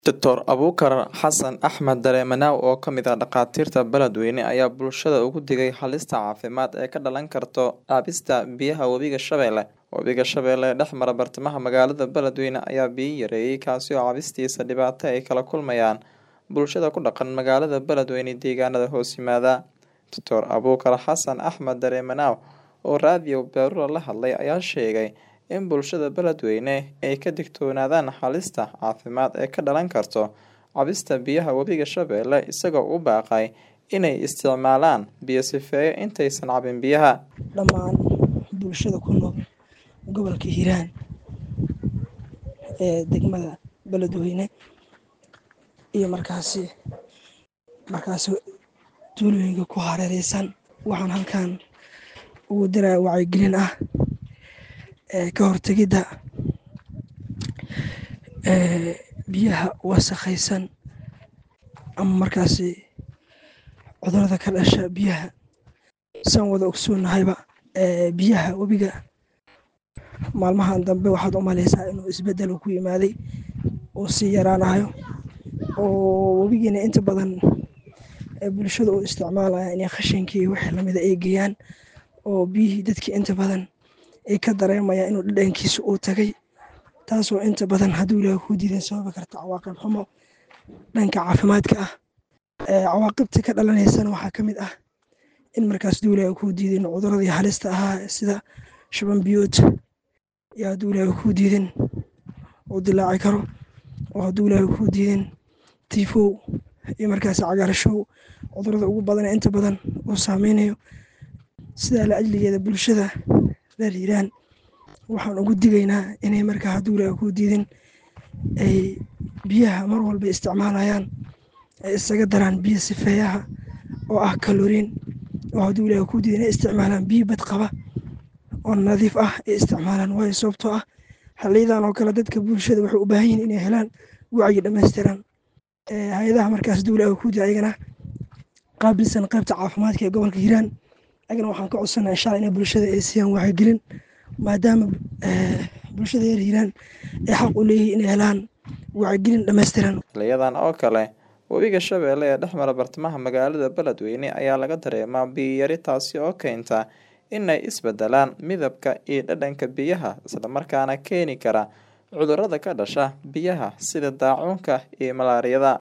Dr Abuukar Xasan Axmed Dareemanow oo ka mid ah dhakhaatiirta Beledweyne ayaa bulshada uga digay halista caafimaad ee ka dhalan karta cabista biyaha webiga Shabeelle. Webiga Shabeelle ee dhex mara bartamaha magaalada Beledweyne ayaa biyo yareeyay kaasi oo cabistiisa dhibaato ay kala kulmayaan bulshada ku dhaqan magaalada Beledweyne deegaanada hoos yimaada. Dr Abuukar Xasan Axmed Dareemanow oo raadiyo Baaruura la hadlay ayaa sheegay in bulshada Beledweyne ay ka digtoonaadaan halista caafimaad ee ka dhalan karta cabista biyaha webiga Shabeelle isagoo u baaqay inay isticmaalaan biyo sifeeye intaysan cabin biyaha. dhammaan bulshada ku nool gobolka hiiraan ee degmada beledweyne iyo markaasi markaasi tuulooyinka ku hareereysan waxaan halkan ugu diraya wacyigelin ah ee ka hortegidda ee biyaha wasakhaysan ama markaasi cudurada ka dhasha biyaha saan wada ogsoonnahayba ee biyaha webiga maalmahan dambe waxaad u maleysaa inuu isbeddel ku yimaaday oo sii yaraanayo oo webigiina inta badan ee bulshada u isticmaalaya inay khashinkii wixii lamida ay geeyaan oo biyihii dadkii inta badan ay ka dareemayaan inuu dhadhankiisa uu tagay taasoo inta badan hadduu ilaahay kuu diiday sababi karta cawaaqib xumo dhanka caafimaadka ah ee cawaaqibta ka dhalanaysana waxaa ka mid ah in markaas hadduu ilaahay kuu diidin cuduradii halista ahaa sida shuban biyood iyo hadduu ilaahay kuu diidin uu dilaaci karo oo hadduu ilaahay kuu diidin tiifow iyo markaasi cagaarashow cudurada ugu badan ee inta badan uu saameynayo sidaa la ajligeeda bulshada reer hiiraan waxaan ugu digaynaa inay markaa hadduu ilaahay kuu diidin ay biyaha mar walba isticmaalayaan ay isaga daraan biyo sifeeyaha oo ah kaloriin oo hadduu ilaahay kuu diidin ay isticmaalaan biyo bad qaba oo nadiif ah ay isticmaalaan waayo sababtoo ah xiliyadan oo kale dadka bulshada waxay u baahan yihiin inay helaan wacyi dhammaystiran hay-adaha markaas hadduu ilaahay kuu diiday ayagana qaabilsan qaybta caafimaadka ee gobolka hiiraan ayagana waxaan ka codsanaa insha alla inay bulshada ay siiyaan wacyigelin maadaama bulshada reer hiiraan ay xaq u leeyihiin inay helaan wacyigelin dhammaystiran xiliyadan oo kale webiga Shabeelle ee dhex mara bartamaha magaalada Beledweyne ayaa laga dareemaa biyo yari taasi oo keenta inay isbeddelaan midabka iyo dhadhanka biyaha isla markaana keeni kara cudurrada ka dhasha biyaha sida daacuunka iyo malaariyada